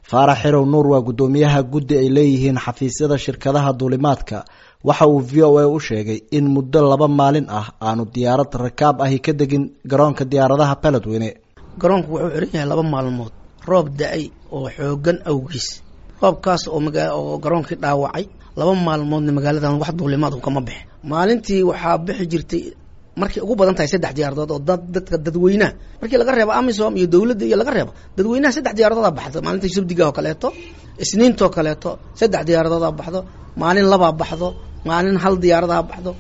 faarax xirow nuur waa guddoomiyaha guddi ay leeyihiin xafiisyada shirkadaha duulimaadka waxa uu v o a u sheegay in muddo laba maalin ah aanu diyaarad rakaab ahi ka degin garoonka diyaaradaha beledweyne garoonku wuxuu xiran yahay laba maalmood roob da-ay oo xoogan awgiis roobkaas oo maga oo garoonkii dhaawacay laba maalmoodna magaaladan wax duulimaadku kama bixin maalintii waxaa bixi jirtay markay ugu badan tahay saddex diyaaradood oo dad dadka dadweynaha markii laga reebo amisom iyo dowladda iyo laga reebo dadweynaha saddex diyaaradoodaa baxdo maalinta sabdiga oo kaleeto isniintoo kaleeto saddex diyaaradoodaa baxdo maalin labaa baxdo maalin hal diyaaradaa baxdo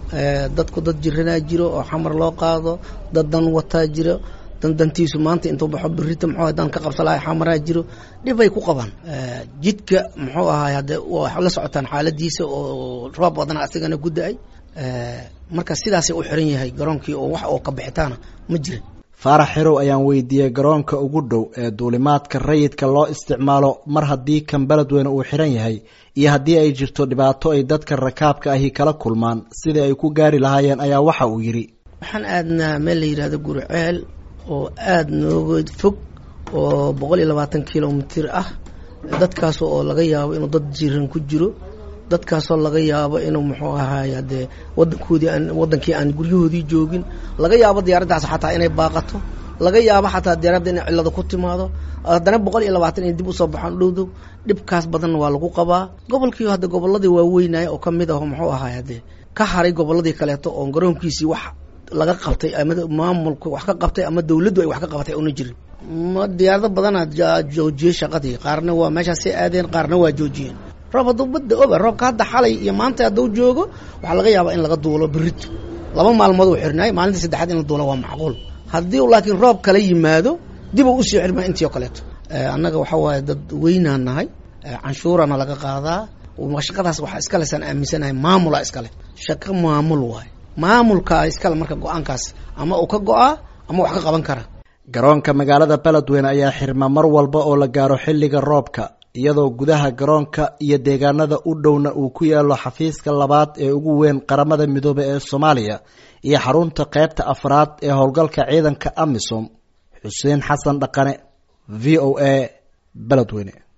dadku dad jiranaa jiro oo xamar loo qaado dad dan wataa jiro dan dantiisu maanta intuu baxo birita muxuu dan ka qabsa lahay xamaraa jiro dhibay ku qabaan jidka muxuu ahaay hadde waa la socotaan xaaladiisa oo roob badana asigana ku da-ay marka sidaasay u xiran yahay garoonkii oo wax oo ka bixitaana ma jirin faarax xirow ayaan weydiiyey garoonka ugu dhow ee duulimaadka rayidka loo isticmaalo mar haddii kan beledweyne uu xiran yahay iyo haddii ay jirto dhibaato ay dadka rakaabka ahi kala kulmaan sidii ay ku gaari lahaayeen ayaa waxa uu yidhi waxaan aadnaa meel la yidhahdo guriceel oo aada nooga fog oo boqol iyo labaatan kilomitir ah dadkaas oo laga yaabo inuu dad jiran ku jiro dadkaasoo laga yaabo inuu muxuu ahaay hadee wadankoodii aan wadankii aan guryahoodii joogin laga yaabo diyaaraddaas xataa inay baaqato laga yaabo xataa diyaaradda inay cillado ku timaado haddana boqol iyo labaatan inay dib usoo baxaan dhowdow dhibkaas badanna waa lagu qabaa gobolkii hadde gobolladii waaweynaya oo ka mid ah muxuu ahaay haddee ka haray gobolladii kaleeto oo garoonkiisii wax laga qabtay ama maamulka wax ka qabtay ama dawladdu ay wax ka qabatay una jirin ma diyaarado badanaa joojiyey shaqadii qaarna waa meeshaasay aadeen qaarna waa joojiyeen roob hadduu badda oba roobka hadda xalay iyo maanta hadduu joogo waxaa laga yaabaa in laga duulo berito laba maalmood uu xirnaay maalinta saddexaad in la duulo waa macquul haddii laakiin roob kala yimaado dib uu usii xirmaa intii oo kaleeto annaga waxa waaye dad weynaan nahay canshuurana laga qaadaa shaqadaas waxaa iskale saan aaminsanahay maamula iskale shaqo maamul waaye maamulkaa iskale marka go-aankaas ama uu ka go-aa ama wax ka qaban kara garoonka magaalada beledweyne ayaa xirma mar walba oo la gaaro xilliga roobka iyadoo gudaha garoonka iyo deegaanada u dhowna uu ku yaalo xafiiska labaad ee ugu weyn qaramada midoobe ee soomaaliya iyo xarunta qeybta afraad ee howlgalka ciidanka amisom xuseen xasan dhaqane v o a beledweyne